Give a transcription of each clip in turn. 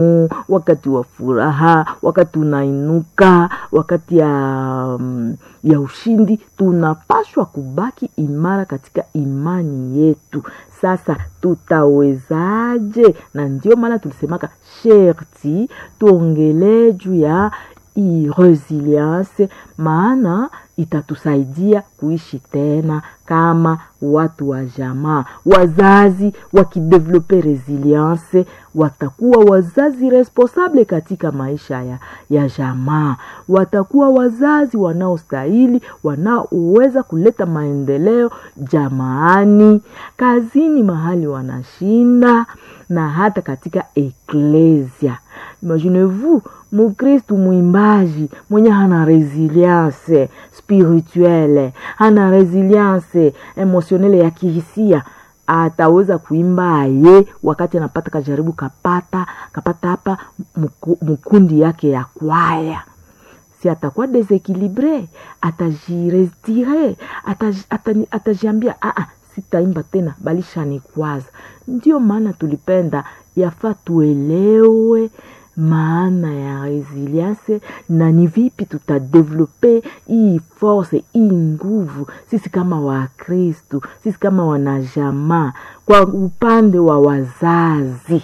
wakati wa furaha, wakati unainuka, wakati ya, mm, ya ushindi, tunapashwa kubaki imara katika imani yetu. Sasa tutawezaje? Na ndio maana tulisemaka sherti tuongelee juu ya hii resilience, maana itatusaidia kuishi tena kama watu wa jamaa. Wazazi wakidevelope resilience, watakuwa wazazi responsable katika maisha ya, ya jamaa, watakuwa wazazi wanaostahili, wanaoweza kuleta maendeleo jamaani, kazini, mahali wanashinda na hata katika eklesia. Imaginez-vous mukristu mwimbaji mwenye hana resilience spirituelle, hana resilience emotionele ya kihisia, ataweza kuimba aye wakati anapata kajaribu kapata kapata hapa mkundi yake ya kwaya si atakuwa desequilibre, atajirestire, atajiambia aa, sitaimba tena, balishanikwaza. Ndio maana tulipenda yafaa tuelewe maana ya resilience na ni vipi tutadevelope hii force hii nguvu, sisi kama Wakristu, sisi kama wanajamaa, kwa upande wa wazazi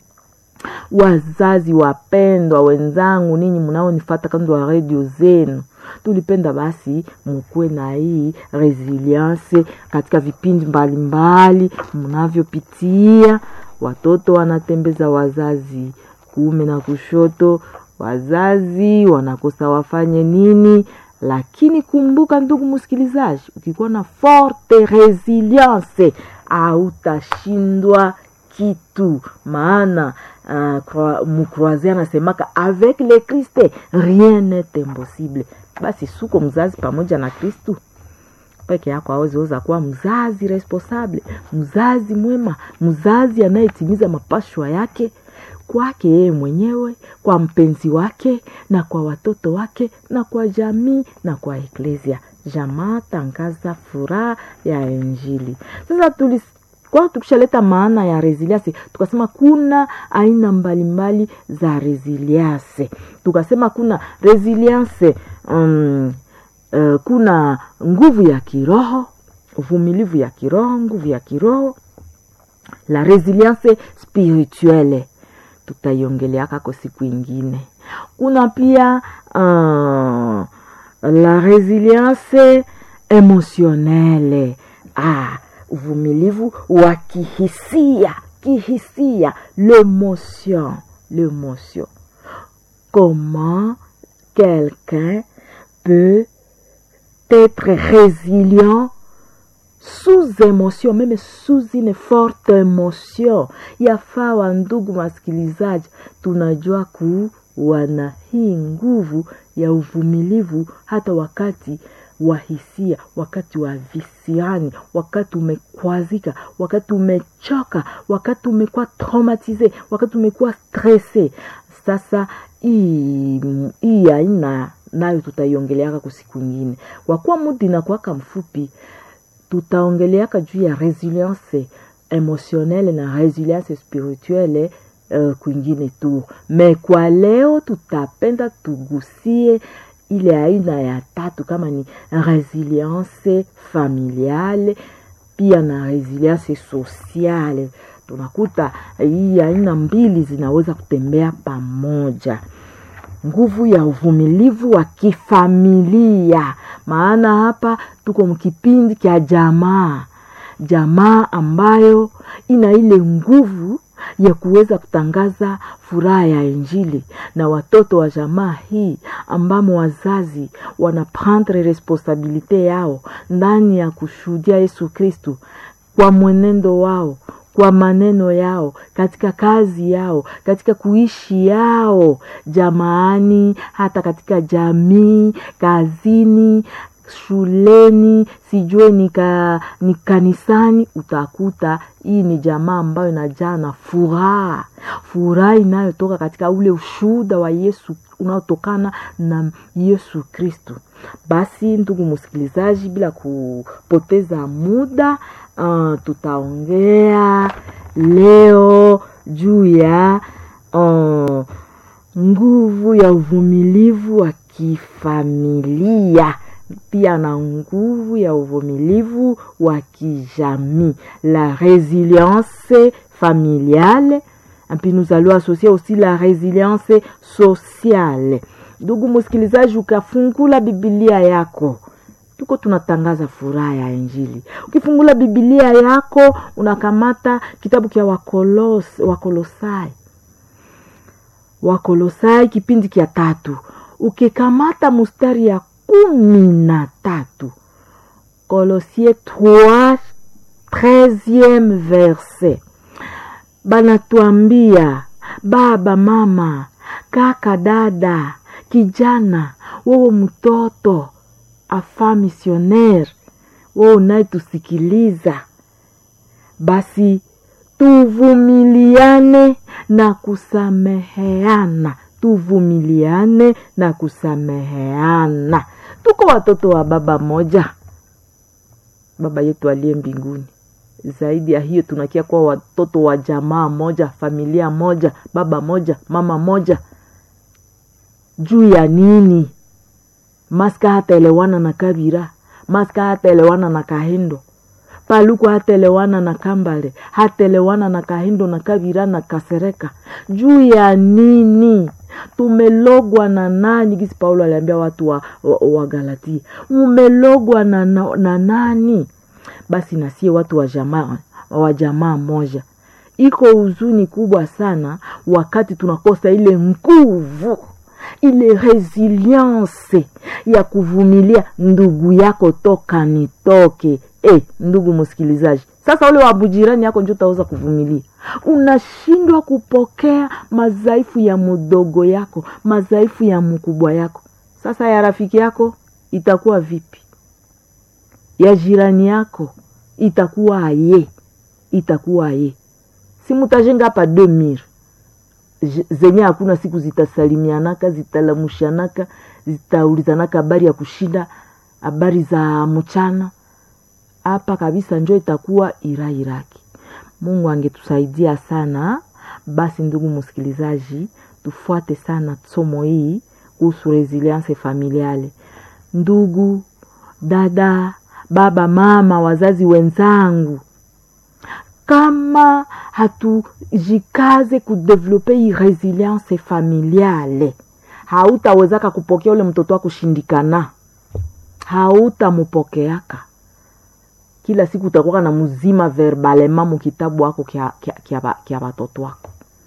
wazazi wapendwa wenzangu, ninyi mnaonifata kando wa redio zenu, tulipenda basi mukuwe na hii resilience katika vipindi mbalimbali mnavyopitia. Watoto wanatembeza wazazi kuume na kushoto, wazazi wanakosa wafanye nini. Lakini kumbuka, ndugu msikilizaji, ukikuwa na forte resilience hautashindwa kitu, maana uh, mukroise anasemaka avec le Christ rien n'est impossible. Basi suko mzazi pamoja na Kristu peke yako aweziweza kuwa mzazi responsable, mzazi mwema, mzazi anayetimiza mapashwa yake kwake yeye mwenyewe, kwa mpenzi wake na kwa watoto wake na kwa jamii na kwa eklesia. Jamaa tangaza furaha ya Injili. Sasa tulis kwa tukishaleta maana ya resilience, tukasema kuna aina mbalimbali za resilience. Tukasema kuna resilience um, uh, kuna nguvu ya kiroho, uvumilivu ya kiroho, nguvu ya kiroho, la resilience spirituelle tutaiongeleaka kwa siku ingine. Kuna pia uh, la resilience emotionnelle ah, uvumilivu wa kihisia kihisia, l'émotion l'émotion. Comment quelqu'un peut être résilient sous émotion, même sous une forte émotion. Yafaa wa ndugu masikilizaji, tunajua kuwa na hii nguvu ya uvumilivu hata wakati wa hisia, wakati wa visiani, wakati umekwazika, wakati umechoka, wakati umekuwa traumatize, wakati umekuwa stresse. Sasa hii aina nayo tutaiongeleaka kwa siku ingine, kwa kuwa muda inakuwaka mfupi tutaongeleaka juu ya resilience emotionnelle na resilience spirituelle uh, kwingine tu. Me kwa leo tutapenda tugusie ile aina ya tatu, kama ni resilience familiale pia na resilience sociale. Tunakuta hii aina mbili zinaweza kutembea pamoja nguvu ya uvumilivu wa kifamilia, maana hapa tuko mkipindi cha jamaa, jamaa ambayo ina ile nguvu ya kuweza kutangaza furaha ya Injili, na watoto wa jamaa hii ambamo wazazi wana prendre responsabilite yao ndani ya kushuhudia Yesu Kristu kwa mwenendo wao kwa maneno yao, katika kazi yao, katika kuishi yao jamaani, hata katika jamii, kazini, shuleni, sijue nika, ni kanisani. Utakuta hii ni jamaa ambayo inajaa na furaha, furaha inayotoka katika ule ushuhuda wa Yesu unaotokana na Yesu Kristu. Basi ndugu msikilizaji, bila kupoteza muda uh, tutaongea leo juu ya uh, nguvu ya uvumilivu wa kifamilia pia na nguvu ya uvumilivu wa kijamii la résilience familiale et puis nous allons associer aussi la résilience sociale ndugu msikilizaji ukafungula bibilia yako tuko tunatangaza furaha ya injili ukifungula bibilia yako unakamata kitabu kya wakolos, wakolosai wakolosai kipindi kya tatu ukikamata mustari ya kumi na tatu kolosie 3 13e verset banatuambia baba mama kaka dada kijana wewe mtoto afa misionere wewe unayetusikiliza basi tuvumiliane na kusameheana tuvumiliane na kusameheana tuko watoto wa baba moja baba yetu aliye mbinguni zaidi ya hiyo tunakia kuwa watoto wa jamaa moja familia moja baba moja mama moja juu ya nini maska hataelewana na kabira maska hataelewana na kahindo paluku hataelewana na kambale hataelewana na kahindo na kabira na kasereka juu ya nini tumelogwa na nani gisi paulo aliambia watu wa, wa, wa galatia mumelogwa na, na, na nani basi nasie watu wa jamaa wa jamaa moja iko huzuni kubwa sana wakati tunakosa ile nguvu ile resilience ya kuvumilia ndugu yako toka nitoke e, ndugu msikilizaji sasa ule wabujirani yako njo utaweza kuvumilia unashindwa kupokea madhaifu ya mdogo yako madhaifu ya mkubwa yako sasa ya rafiki yako itakuwa vipi ya jirani yako itakuwa aye itakuwa aye si mutajenga hapa demir zenye hakuna siku zitasalimianaka zitalamushanaka zitaulizanaka habari ya kushinda habari za mchana hapa kabisa njo itakuwa irairaki mungu angetusaidia sana basi ndugu msikilizaji tufuate sana somo hii kuhusu resilience familiale ndugu dada baba mama wazazi wenzangu kama hatujikaze kudevelope hii resilience familiale hautawezaka kupokea ule mtoto wako shindikana hautamupokeaka kila siku utakuwa na mzima verbalema mukitabu wako kya watoto wako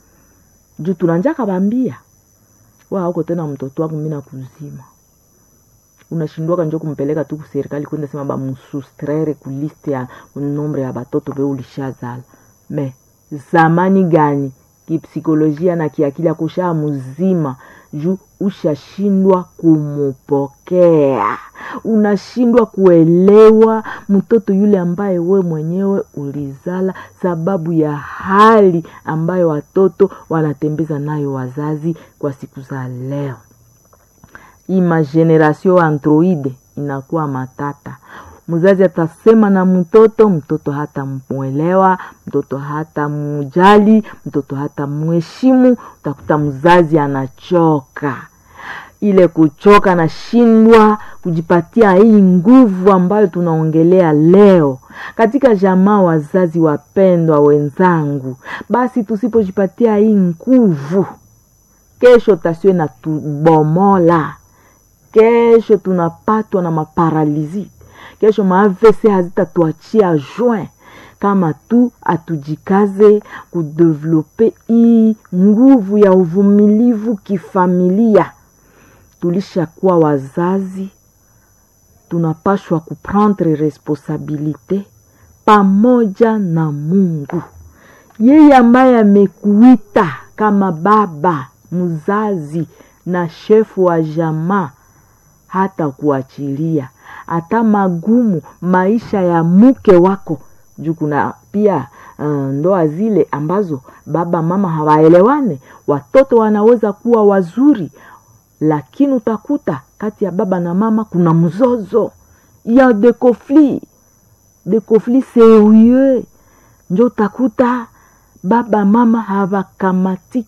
juu tunanjaka bambia wa hauko tena mtoto wako mina kuzima unashindwaka njo kumpeleka tu kuserikali kwenda sema bamusustrere kuliste ya nombre ya batoto be ulishazala me zamani gani kipsikolojia na kiakili akushaa mzima juu ushashindwa kumupokea unashindwa kuelewa mtoto yule ambaye we mwenyewe ulizala sababu ya hali ambayo watoto wanatembeza nayo wazazi kwa siku za leo hii mageneration androide inakuwa matata mzazi atasema na mtoto mtoto hata mwelewa mtoto hata mujali mtoto hata mheshimu utakuta mzazi anachoka ile kuchoka nashindwa kujipatia hii nguvu ambayo tunaongelea leo katika jamaa wazazi wapendwa wenzangu basi tusipojipatia hii nguvu kesho tasiwe na tubomola kesho tunapatwa na maparalizi kesho maavc hazitatuachia join kama tu atujikaze kudevelope hii nguvu ya uvumilivu kifamilia tulishakuwa wazazi tunapashwa kuprendre responsabilite pamoja na mungu yeye ambaye amekuita kama baba mzazi na shefu wa jamaa hata kuachilia hata magumu maisha ya mke wako juu kuna pia uh, ndoa zile ambazo baba mama hawaelewane watoto wanaweza kuwa wazuri lakini utakuta kati ya baba na mama kuna mzozo ya de conflit de conflit serieux njo utakuta baba mama hawakamatike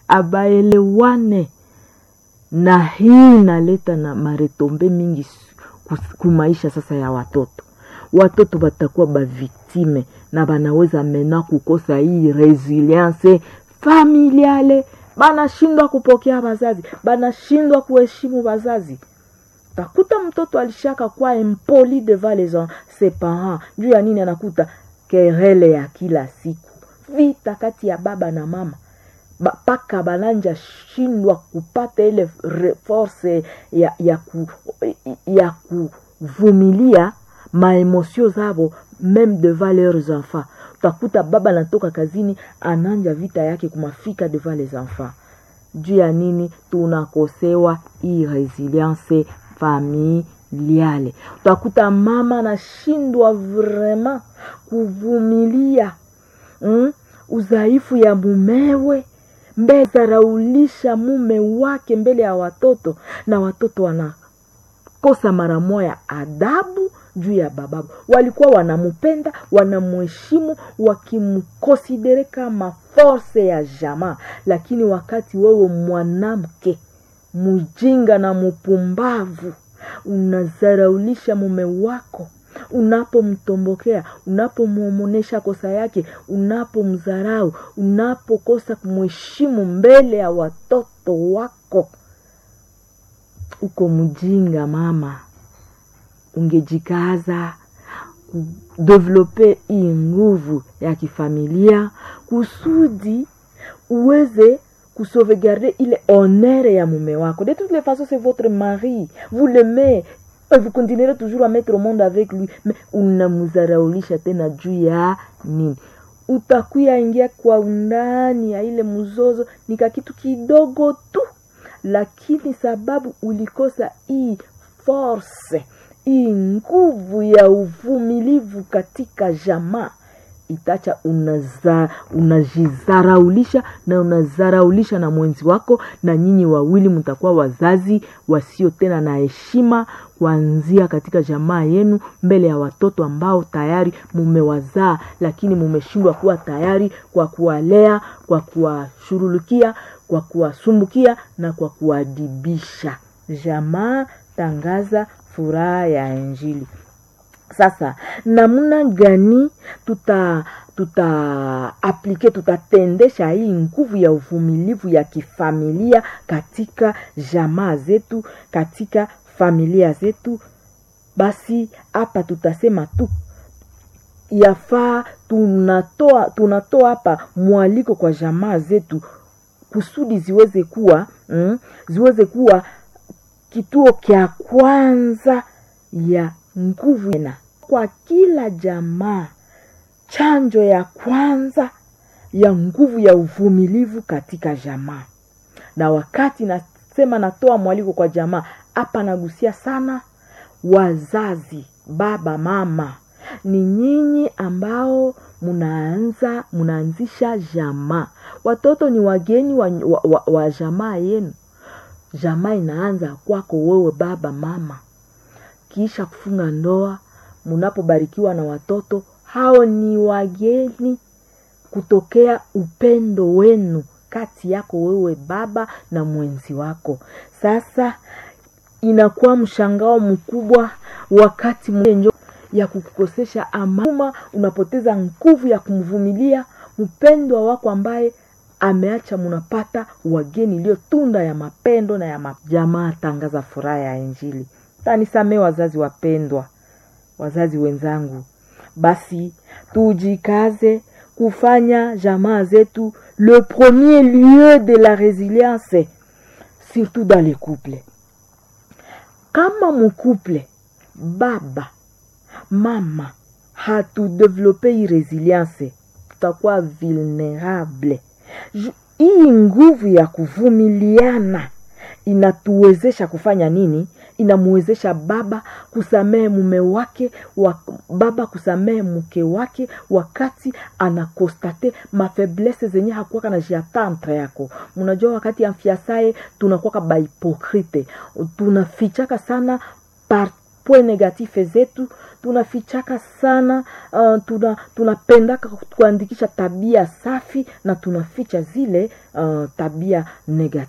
abaelewane na hii inaleta na maretombe mingi kumaisha sasa ya watoto watoto batakuwa baviktime na banaweza mena kukosa hii resilience familiale banashindwa kupokea bazazi banashindwa kuheshimu bazazi takuta mtoto alishaka kwa impoli devant les ses parents juu ya nini anakuta kerele ya kila siku vita kati ya baba na mama mpaka bananja shindwa kupata ile force ya, ya, ku, ya kuvumilia maemosio zabo meme devant leurs enfants utakuta baba anatoka kazini ananja vita yake kumafika devant les enfants juu ya nini tunakosewa hii resilience familiale utakuta mama anashindwa vrema kuvumilia mm? udhaifu ya mumewe mbele zaraulisha mume wake mbele ya watoto na watoto wanakosa mara moya adabu juu ya bababu walikuwa wanamupenda wanamuheshimu wakimkonsidere kama force ya jamaa lakini wakati wewe mwanamke mjinga na mupumbavu unazaraulisha mume wako unapomtombokea unapomwomonesha kosa yake unapomdharau unapokosa kumheshimu mbele ya watoto wako uko mjinga mama ungejikaza kudevelope hii nguvu ya kifamilia kusudi uweze kusauvegarder ile honneur ya mume wako de toutes les façons c'est votre mari vous l'aimez et vous continuerez toujours à mettre au monde avec lui mais unamzaraulisha tena juu ya nini utakuya ingia kwa undani ya ile mzozo nika kitu kidogo tu lakini sababu ulikosa hii force hii nguvu ya uvumilivu katika jamaa itacha unaza, unajizaraulisha na unazaraulisha na mwenzi wako na nyinyi wawili mtakuwa wazazi wasio tena na heshima kuanzia katika jamaa yenu mbele ya watoto ambao tayari mumewazaa lakini mumeshindwa kuwa tayari kwa kuwalea kwa kuwashurulukia kwa kuwasumbukia na kwa kuwadibisha jamaa tangaza furaha ya injili sasa namna gani tuta tuta aplike tutatendesha hii nguvu ya uvumilivu ya kifamilia katika jamaa zetu katika familia zetu basi hapa tutasema tu yafaa tunatoa tunatoa hapa mwaliko kwa jamaa zetu kusudi ziweze kuwa mm, ziweze kuwa kituo kya kwanza ya nguvu na kwa kila jamaa chanjo ya kwanza ya nguvu ya uvumilivu katika jamaa na wakati nasema natoa mwaliko kwa jamaa hapa nagusia sana wazazi baba mama ni nyinyi ambao munaanza munaanzisha jamaa watoto ni wageni wa, wa, wa, wa jamaa yenu jamaa inaanza kwako wewe baba mama kisha kufunga ndoa munapobarikiwa na watoto hao ni wageni kutokea upendo wenu kati yako wewe baba na mwenzi wako sasa inakuwa mshangao mkubwa wakati mwenjo ya kukukosesha amama unapoteza nguvu ya kumvumilia mpendwa wako ambaye ameacha munapata wageni iliyo tunda ya mapendo na ya majamaa tangaza furaha ya injili tanisamee wazazi wapendwa wazazi wenzangu basi tujikaze kufanya jamaa zetu le premier lieu de la résilience surtout dans les couples kama mkuple baba mama hatudevelope hii resilience tutakuwa vulnerable hii nguvu ya kuvumiliana inatuwezesha kufanya nini inamwezesha baba kusamehe mume wake wa, baba kusamehe mke wake wakati anakostate mafeblese zenye hakuwaka na jiatantre yako mnajua wakati ya mfiasaye tunakuwaka bahipokrite tunafichaka sana par mapwe negatife zetu tunafichaka sana uh, tuna tunapendaka kuandikisha tabia safi na tunaficha zile uh, tabia negative